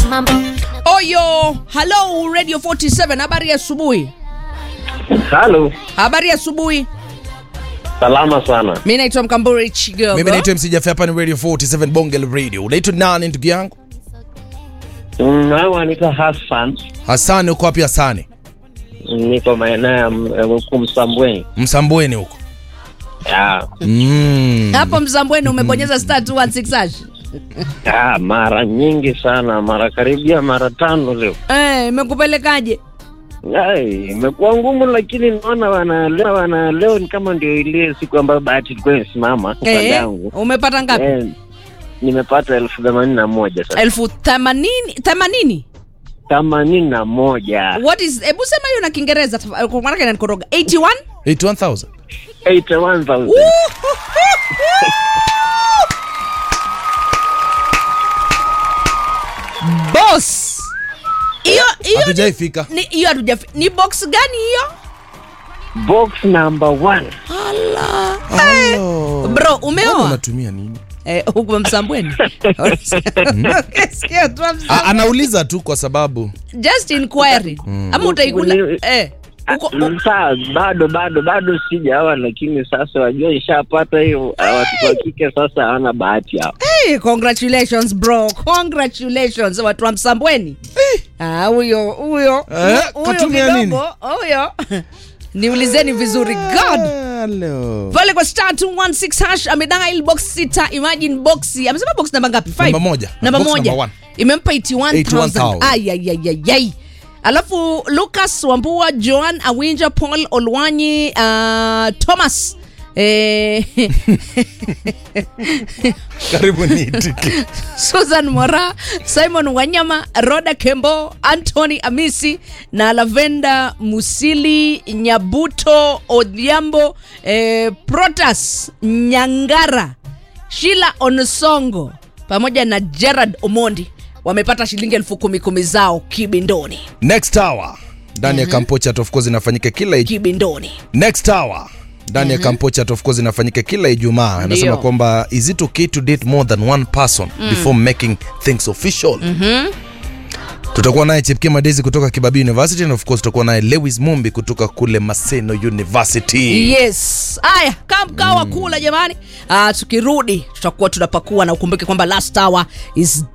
Oyo, hello Radio 47, habari ya asubuhi. Halo, Habari ya asubuhi. salama sana. Mimi naitwa Mkamburi Chigogo. mimi naitwa MC Jaffe, hapa ni radio 47 bonge la radio unaitwa nani ndugu yangu Mm, Hawa anaitwa Hassan, hasani uko wapi hasani niko maeneo ya M- ya huku Msambweni. msambweni huko Ya, mm. Hapo Mzambweni umebonyeza star 216 hash. ya, mara nyingi sana, mara karibia mara tano leo. Eh, imekupelekaje? Ai, Imekuwa ngumu, lakini naona wana leo, wana leo ni kama ndio ile siku ambayo bahati ilikuwa imesimama upande Eh, yangu. umepata ngapi? Eh, nimepata elfu themanini na moja sasa, elfu themanini themanini themanini na moja what is hebu sema hiyo na kiingereza tafa- kwa maana inanikoroga 81 81000 81,000. boss hiyo hiyo hatujaifika ni hiyo hatujafi ni box gani hiyo Box number one. ala Hello. bro Mbona umeoa unatumia nini eh huko msambweni Sikia tu A, Msambweni. anauliza tu kwa sababu just inquiry ama utaikula Ni- eh uko Mm, Saa bado bado bado sijaoa, lakini sasa wajua ishapata hiyo. ah, Watoto wa kike sasa hawana bahati hao. Hey, congratulations bro congratulations watu wa msambweni Ah, huyo huyo Eh, huyo katumia nini? kidogo huyo niulizeni vizuri god Hello. pale kwa star 216 hash amedial box sita imagine box amesema box namba ngapi Five? Namba moja. namba Box moja number one. imempa 81000 81,000. ayayayayay alafu lucas wambua joan awinja paul olwanyi uh, thomas eh, karibu niitike susan mora simon wanyama roda kembo antony amisi na lavenda musili nyabuto odhiambo eh, protas nyangara shila onosongo pamoja na gerard omondi wamepata shilingi elfu kumi kumi zao kibindoni next hour ndani ya kampochat of course inafanyika kila Ij- kibindoni next hour ndani ya kampochat of course inafanyika kila ijumaa anasema Ndio. kwamba is it okay to date more than one person before making things official tutakuwa naye chepke madezi kutoka kibabii university na of course tutakuwa naye lewis mumbi kutoka kule maseno university yes haya kamkawa kula jamani uh, tukirudi tutakuwa tunapakua na ukumbuke kwamba last hour is